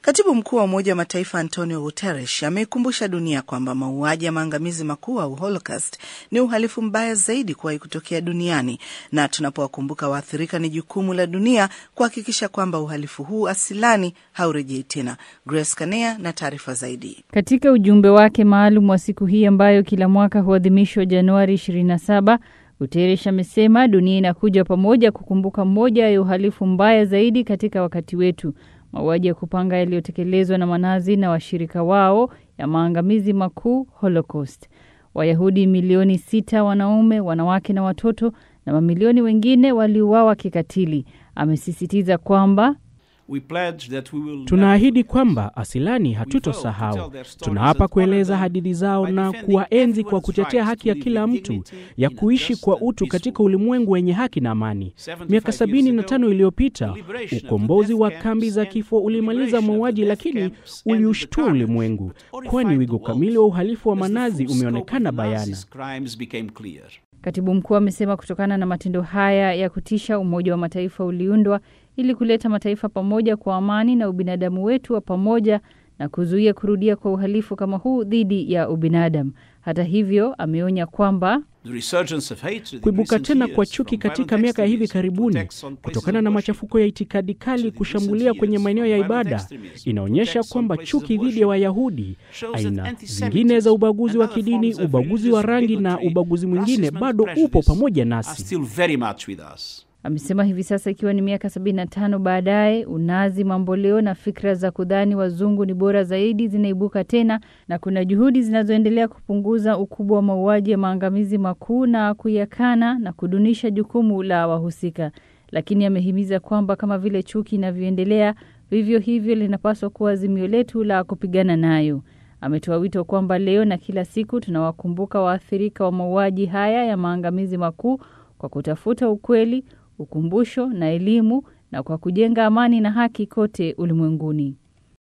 Katibu mkuu wa Umoja wa Mataifa Antonio Guterres ameikumbusha dunia kwamba mauaji ya maangamizi makuu au Holocaust ni uhalifu mbaya zaidi kuwahi kutokea duniani, na tunapowakumbuka waathirika, ni jukumu la dunia kuhakikisha kwamba uhalifu huu asilani haurejei tena. Grace Kanea na taarifa zaidi. Katika ujumbe wake maalum wa siku hii ambayo kila mwaka huadhimishwa Januari 27, Guterres amesema dunia inakuja pamoja kukumbuka moja ya uhalifu mbaya zaidi katika wakati wetu, mauaji ya kupanga yaliyotekelezwa na manazi na washirika wao ya maangamizi makuu Holocaust. Wayahudi milioni sita, wanaume, wanawake na watoto, na mamilioni wengine waliuawa kikatili. Amesisitiza kwamba Tunaahidi kwamba asilani hatutosahau. Tunaapa kueleza hadithi zao na kuwaenzi kwa kutetea haki ya kila mtu ya kuishi kwa utu katika ulimwengu wenye haki na amani. Miaka sabini na tano iliyopita ukombozi wa kambi za kifo ulimaliza mauaji, lakini uliushtua ulimwengu, kwani wigo kamili wa uhalifu wa manazi umeonekana bayana. Katibu mkuu amesema kutokana na matendo haya ya kutisha, Umoja wa Mataifa uliundwa ili kuleta mataifa pamoja kwa amani na ubinadamu wetu wa pamoja na kuzuia kurudia kwa uhalifu kama huu dhidi ya ubinadamu. Hata hivyo, ameonya kwamba kuibuka tena kwa chuki katika miaka ya hivi karibuni kutokana na machafuko ya itikadi kali kushambulia kwenye maeneo ya ibada inaonyesha kwamba chuki dhidi ya Wayahudi, aina zingine za ubaguzi wa kidini, ubaguzi wa rangi na ubaguzi mwingine bado upo pamoja nasi. Amesema hivi sasa ikiwa ni miaka 75 baadaye, unazi mamboleo na fikra za kudhani wazungu ni bora zaidi zinaibuka tena, na kuna juhudi zinazoendelea kupunguza ukubwa wa mauaji ya maangamizi makuu na kuyakana na kudunisha jukumu la wahusika. Lakini amehimiza kwamba kama vile chuki inavyoendelea, vivyo hivyo linapaswa kuwa azimio letu la kupigana nayo. Ametoa wito kwamba leo na kila siku tunawakumbuka waathirika wa mauaji haya ya maangamizi makuu kwa kutafuta ukweli ukumbusho na elimu na kwa kujenga amani na haki kote ulimwenguni.